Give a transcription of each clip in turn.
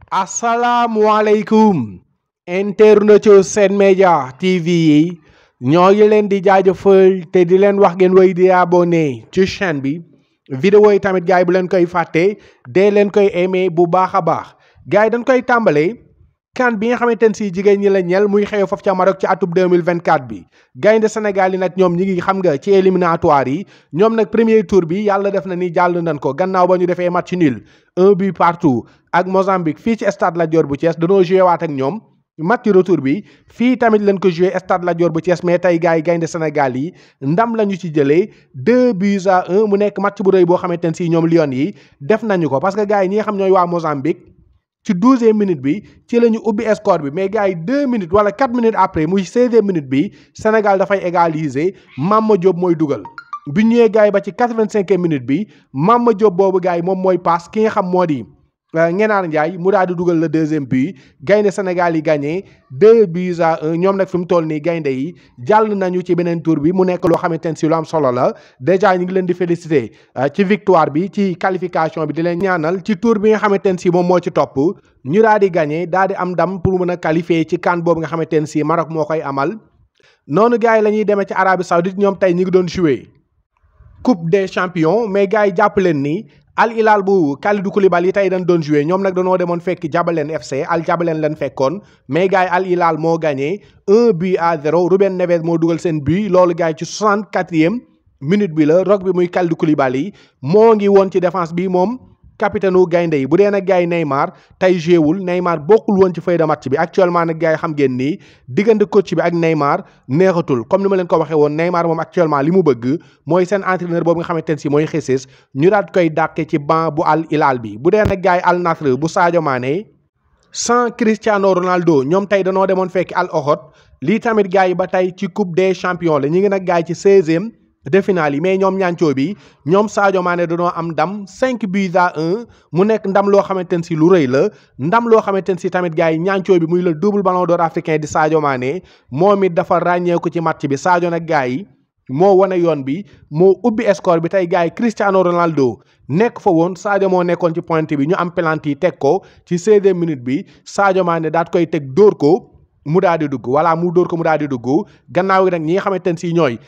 asalaamualeykum internetu Sen Média TV yi ñoo ngi leen di jaajëfal te di leen wax ngeen way di abonné ci chaîne bi vidéo yi tamit gars yi bu leen koy fàtte dee leen koy aimé bu baax a baax gars yi dañ koy tàmbalee kan bi nga xamante ne si jigéen ñi la ñel muy xew foofu ca Maroc ci atub 2024 bi gaynde Sénégal yi nag ñoom ñi ngi xam nga ci éliminatoire yi ñoom nag premier tour bi yàlla def na ni jàll nañ ko gannaaw ba ñu defee match nul un but partout ak Mozambique fii ci stade Lat Dior bu Thiès dañoo joué waat ak ñoom match retour bi fii tamit lañ ko joué stade Lat Dior bu Thiès mais tey gars yi gaynde Sénégal yi ndam la ñu ci jëlee deux buts à un mu nekk match bu rëy boo xamante ne si ñoom Lions yi def nañu ko parce que gars yi ñi nga xam ñooy waa Mozambique ci douzième minute bi ci la ñu ubbi score bi mais gars yi deux minutes wala quatre minutes après muy seizième minute bi Sénégal dafay égaliser Mama Diop mooy dugal bi ñëwee gars yi ba ci quatre-vingt-cinquième minute bi Mama Diop boobu gars yi moom mooy passe ki nga xam moo di Ngenaar Ndiaye mu daal di dugal le deuxième but gaynde Sénégal yi gagné deux buts à un ñoom nag fi mu toll nii gaynde yi jàll nañu ci beneen tour bi mu nekk loo xamante ne si lu am solo la déjà ñu ngi leen di féliciter ci victoire bi ci qualification bi di leen ñaanal ci tour bi nga xamante ne si moom moo ci topp ñu daal di gagné daal di am ndam pour mën a qualifier ci CAN boobu nga xamante ne si Maroc moo koy amal noonu gars yi la ñuy demee ci Arabie Saoudite ñoom tey ñu ngi doon jouer Coupe des champions mais gars yi jàpp leen ni. Al Hilal bu Kalidou Koulibaly tey dañ doon joué ñoom nag dañoo demoon fekk Jabaleen FC Al Jabaleen lañ fekkoon mais gars yi Al Hilal moo gagné un but à zéro Ruben Neves moo dugal seen but loolu gars yi ci soixante quatrième minute bi la rock bi muy Kalidou Koulibaly moo ngi woon ci défense bi moom capitaine wu gaynde yi bu dee nag gars yi Neymar tey joué wul Neymar bokkul woon ci feuille de match bi actuellement nag gars yi xam ngeen ni diggante coach bi ak Neymar neexatul comme ni ma leen ko waxee woon Neymar moom actuellement li mu bëgg mooy seen entraîneur boobu nga xamante ne si mooy Jesus ñu daal koy dàqe ci banc bu Al Hilal bi bu dee nag gars yi Al Nassr bu Sadio Mané sans Cristiano Ronaldo ñoom tey danoo demoon fekki Al Ohod lii tamit gars yi ba tey ci coupe des champions la ñu ngi nag gars yi ci seizième de finale yi mais ñoom ñaancoo bi ñoom Sadio Mané dañoo am ndam cinq buts à un mu nekk ndam loo xamante ne si lu rëy la ndam loo xamante ne si tamit gars yi ñaancoo bi muy le double ballon d'or africain di Sadio Mané moom it dafa ràññeeku ci match bi Sadio nag gars yi moo wane yoon bi moo ubbi score bi tey gars yi Cristiano Ronaldo nekk fa woon Sadio moo nekkoon ci pointe bi ñu am penalty teg ko ci seizième minute bi Sadio Mané daat koy teg dóor ko. mu daal di dugg voilà mu dóor ko mu daal di dugg gannaaw gi nag ñi nga xamante ne si ñooy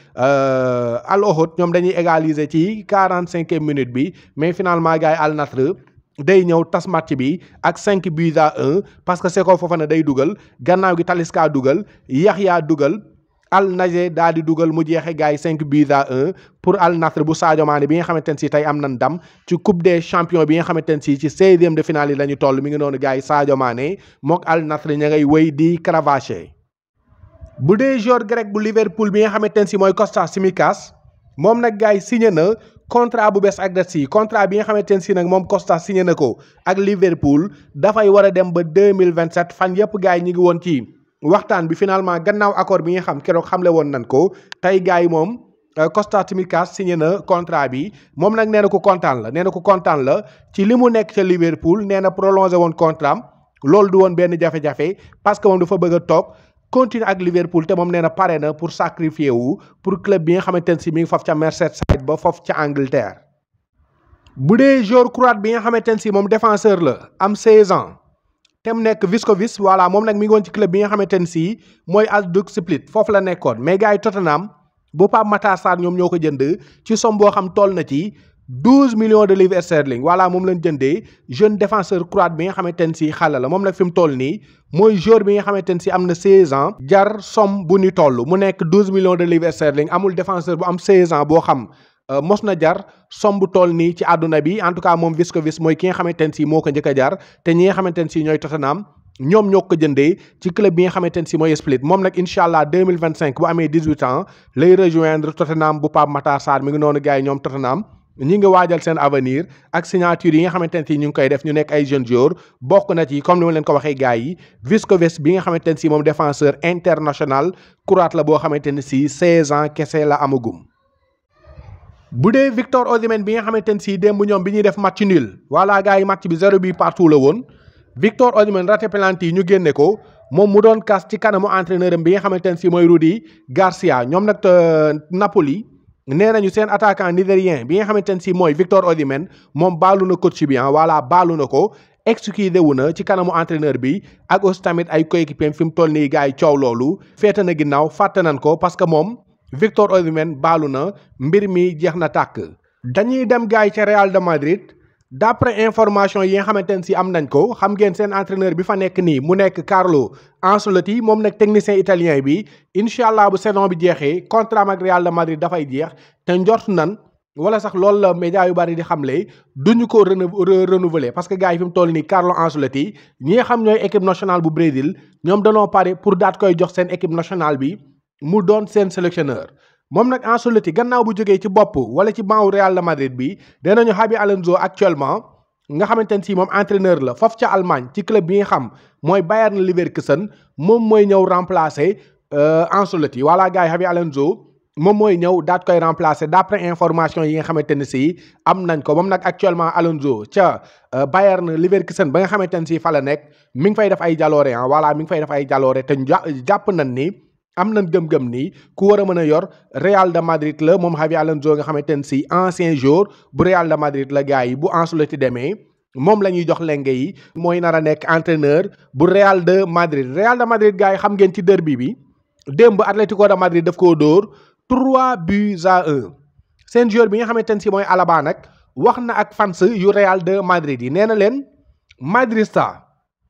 Al Ohod ñoom dañuy égaliser ci quarante cinquième minute bi mais finalement gars yi Al Nassr day ñëw tas match bi ak cinq buts à un parce que Seko Fofana day dugal gannaaw gi Talisca dugal Yaxya dugal Al Nassr daal di dugal mu jeexe gars yi cinq buts à un pour Al Nassr bu Sadio Mané bi nga xamante ne si tey am na ndam ci coupe des champions bi nga xamante ne si ci seizième de finale yi la ñu toll mi ngi noonu gars yi Sadio Mané mook Al Nassr ña ngay wéy di cravacher. bu dee joueur grec bu Liverpool bi nga xamante ne si mooy Kostas Tsimikas moom nag gars yi signé na contrat bu bees ak Chelsea contrat bi nga xamante ne si nag moom Kostas signé na ko ak Liverpool dafay war a dem ba deux mille vingt sept fan yëpp gars yi ñu ngi woon ci. waxtaan bi finalement gannaaw accord bi nga xam keroog xamle woon nañ ko tey gars yi moom Kostas Tsimikas signé na contrat bi moom nag nee na ko kontaan la nee na ko kontaan la ci li mu nekk ca Liverpool nee na prolongé woon contrat am loolu du woon benn jafe-jafe parce que moom dafa bëgg a toog continuer ak Liverpool te moom nee na pare na pour sacrifier wu pour club bi nga xamante ne si mi ngi foofu ca Merseyside ba foofu ca Angleterre. bu dee joueur croate bi nga xamante ne si moom défenseur la am 16 ans. te mu nekk Viscovis voilà moom nag mi ngi woon ci club bi nga xamante ne si mooy Hajduk Split foofu la nekkoon mais gars yi Tottenham bu Pape Matar Sarr ñoom ñoo ko jënd ci somme boo xam toll na ci douze millions de livres sterling voilà moom lañ jëndee jeune défenseur croate bi nga xamante ne si xale la moom nag fi mu toll nii mooy joueur bi nga xamante ne si am na seize ans jar somme bu ni toll mu nekk douze millions de livres sterling amul défenseur bu am seize ans boo xam. mos na jar somb tool nii ci àdduna bi en tout cas moom Viscovis mooy ki nga xamante ne si moo ko njëkk a jar te ñi nga xamante ne si ñooy Tottenham ñoom ñoo ko jëndee ci club bi nga xamante ne si mooy Split moom nag incha allah deux mille vingt cinq bu amee dix huit ans lay rejoindre Tottenham bu Pape Matar Sarr mi ngi noonu gars yi ñoom Tottenham. ñi ngi waajal seen avenir ak signature yi nga xamante ne si ñu ngi koy def ñu nekk ay jeunes joueurs bokk na ci comme ni ma leen ko waxee gars yi Viscovis bi nga xamante ne si moom défenseur international croate la boo xamante ne si seize ans kese la amagum. bu dee Victor Osimhen bi nga xamante ne si démb ñoom bi ñuy def match nul voilà gars yi match bi zéro bi partout la woon Victor Osimhen raté penalty yi ñu génne ko moom mu doon kas ci kanamu entraîneur am bi nga xamante ne si mooy Rudi Garcia ñoom nag Napoli nee nañu seen attaquant nigérien bi nga xamante ne si mooy Victor Osimhen moom baalu na coach bi ah voilà baalu na ko excusé wu na ci kanamu entraîneur bi ak aussi tamit ay coéquipiers fi mu toll nii gars yi coow loolu féete na ginnaaw fàtte nañ ko parce que moom Victor Osimhen baalu na mbir mi jeex na tàkk. dañuy dem gars yi ca Real de Madrid d'après information yi nga xamante ne si am nañ ko xam ngeen seen entraîneur bi fa nekk nii mu nekk Carlo Ancelotti moom nag technicien italien bi incha allah bu saison bi jeexee contrat ak Real de Madrid dafay jeex te njort nan. wala sax loolu la média yu bari di xamle duñu ko renouveler parce que gars yi fi mu toll nii Carlo Ancelotti ñi nga xam ñooy équipe nationale bu Brésil ñoom danoo pare pour daat koy jox seen équipe nationale bi mu doon seen sélectionneur moom nag Ancelotti gannaaw bu jógee ci bopp wala ci banc Real de Madrid bi danañu Xabi Alonso actuellement nga xamante ne si moom entraîneur la foofu ca Allemagne ci club bi nga xam mooy Bayern Leverkusen moom mooy ñëw remplacer Ancelotti voilà gars yi Xabi Alonso. moom mooy ñëw daat koy remplacer d'après information yi nga xamante ne si am nañ ko moom nag actuellement Alonso ca Bayern Leverkusen ba nga xamante ne si fa la nekk mi ngi fay def ay jaloore ah voilà mi ngi fay def ay jaloore te jàpp nañ ni am nañ gëm-gëm ni ku war a mën a yor Real de Madrid la moom Xavi Alonso nga xamante ne si ancien joueur bu Real de Madrid la gars yi bu Ancelotti demee moom la ñuy jox lenge yi mooy nar a nekk entraîneur bu Real de Madrid Real de Madrid gars yi xam ngeen ci derby bi démb Atlético de Madrid daf koo dóor. 3 buts à 1 seen joueur bi nga xamante ne si mooy Alaba nag wax na ak fans yu Real de Madrid yi nee na leen Madrista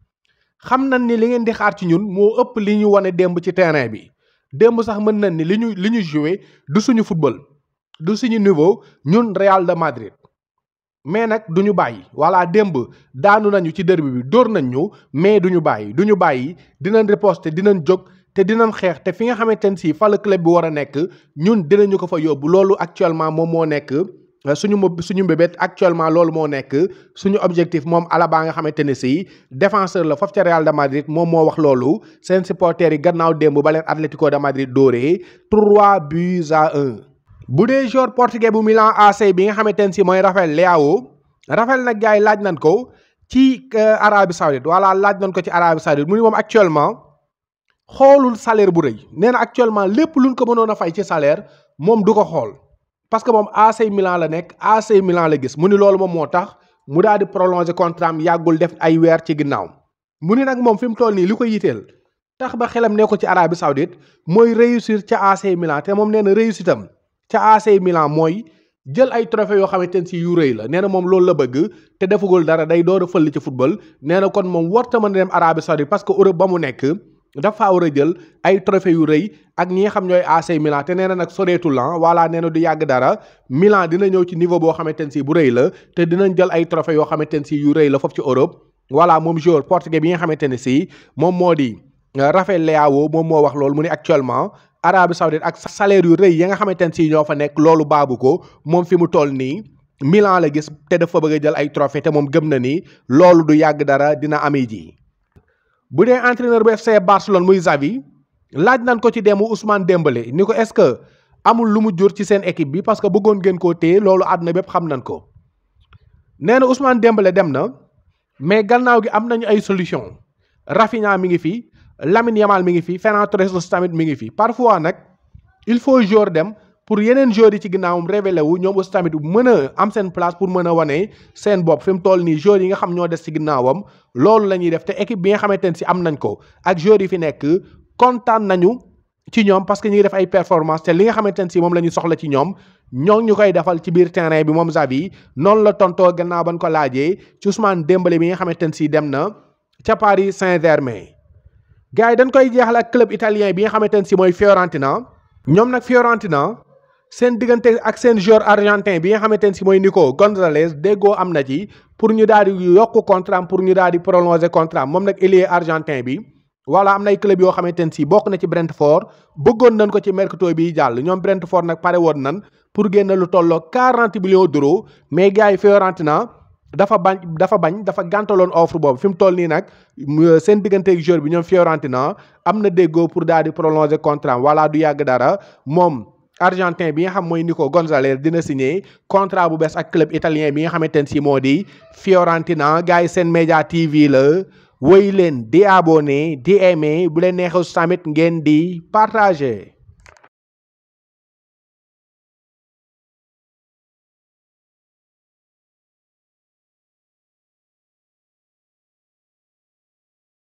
xam nañ ni li ngeen di xaar ci ñun moo ëpp li ñu wane démb ci terrain bi démb sax mën nañ ni li ñu li ñu joué du suñu football du suñu niveau ñun Real de Madrid mais nag du ñu bàyyi voilà démb daanu nañu ci derby bi dóor nañ ñu mais du ñu bàyyi du ñu bàyyi dinañ riposter dinañ jóg. te dinañ xeex te fi nga xamante ne si fa la club bi war a nekk ñun dinañu ko fa yóbbu loolu actuellement moom moo nekk suñu suñu mbébét actuellement loolu moo nekk suñu objectif moom Alaba nga xamante ne si défenseur la foofu ca Real de Madrid moom moo wax loolu seen supporters yi gannaaw démb ba leen Atlético de Madrid dóoree 3 buts à 1. bu dee joueur portugais bu Milan AC bi nga xamante ne si mooy Rafael Leao Rafael nag gars yi laaj nañ ko ci Arabie Saoudite voilà laaj nañ ko ci Arabie Saoudite mu ni moom actuellement. xoolul salaire bu rëy nee na actuellement lépp luñ ko mënoon a fay ci salaire moom du ko xool parce que moom AC Milan la nekk AC Milan la gis mu ni loolu moom moo tax mu daal di prolonger contrat am yàggul def ay weer ci ginnaaw mu ni nag moom fi mu toll nii li ko yiteel tax ba xelam ne ko ci Arabie Saoudite mooy réussir ca AC Milan te moom nee na réussite am ca AC Milan mooy jël ay trophée yoo xamante ne si yu rëy la nee na moom loolu la bëgg te defagul dara day door a fël ci football nee na kon moom warta mën a dem Arabie Saoudite parce que Europe ba mu nekk dafa war a jël ay trophée yu rëy ak ñi nga xam ñooy AC Milan te nee na nag soreetul la voilà nee na du yàgg dara Milan dina ñëw ci niveau boo xamante ne si bu rëy la te dinañ jël ay trophée yoo xamante ne si yu rëy la foofu ci Europe voilà moom joueur portugais bi nga xamante ne si moom moo di Rafael Leao moom moo wax loolu mu ne actuellement Arabie Saoudite ak salaire yu rëy ya nga xamante ne si ñoo fa nekk loolu baabu ko moom fi mu toll nii Milan la gis te dafa bëgg a jël ay trophée te moom gëm na ni loolu du yàgg dara dina amee ji. bu dee entraîneur bu FC Barcelone muy Xavi laaj nañ ko ci demu Ousmane Dembélé ni ko est-ce que amul lu mu jur ci seen équipe bi parce que bëggoon ngeen koo téye loolu àdduna bépp xam nañ ko nee na Ousmane Dembélé dem na mais gannaaw gi am nañu ay solution Rafinha mi ngi fi Lamine Yamal mi ngi fi Ferran Torres tamit mi ngi fi parfois nag il faut joueur dem pour yeneen joueurs yi ci ginnaawam révélé wu ñoom aussi tamit mën a am seen place pour mën a wane seen bopp fi mu toll nii joueurs yi nga xam ñoo des ci ginnaawam loolu la ñuy def te équipe bi nga xamante ne si am nañ ko ak joueurs yi fi nekk kontaan nañu ci ñoom parce que ñu ngi def ay performance te li nga xamante ne si moom la ñu soxla ci ñoom ñoo ñu koy defal ci biir terrain bi moom Xavi noonu la tontoo gannaaw ban ko laajee ci Ousmane Dembélé bi nga xamante ne si dem na ca Paris Saint-Germain gars yi dañ koy jeexal ak club italien bi nga xamante ne si mooy Fiorentina ñoom nag Fiorentina seen diggante ak seen joueur argentin bi nga xamante ne si mooy Nico Gonzalez déggoo am na ci pour ñu daal di yokk contrat pour ñu daal di prolonger contrat moom nag ailier argentin bi voilà am na ay club yoo xamante ne si bokk na ci Brentford bëggoon nañ ko ci mercato bi jàll ñoom Brentford nag pare woon nan pour génn lu tolloo 40 millions d'euros mais gars yi Fiorentina dafa bañ dafa bañ dafa gàntaloon offre boobu fi mu toll nii nag seen digganteeg joueur bi ñoom Fiorentina am na déggoo pour daal di prolonger contrat voilà du yàgg dara moom. argentin bi nga xam mooy Nico Gonzalez dina signé contrat bu bees ak club italien bi nga xamante ne si moo di Fiorentina gars yi seen média TV la woy leen di abonné di aimé bu leen neexee tamit ngeen di partagé.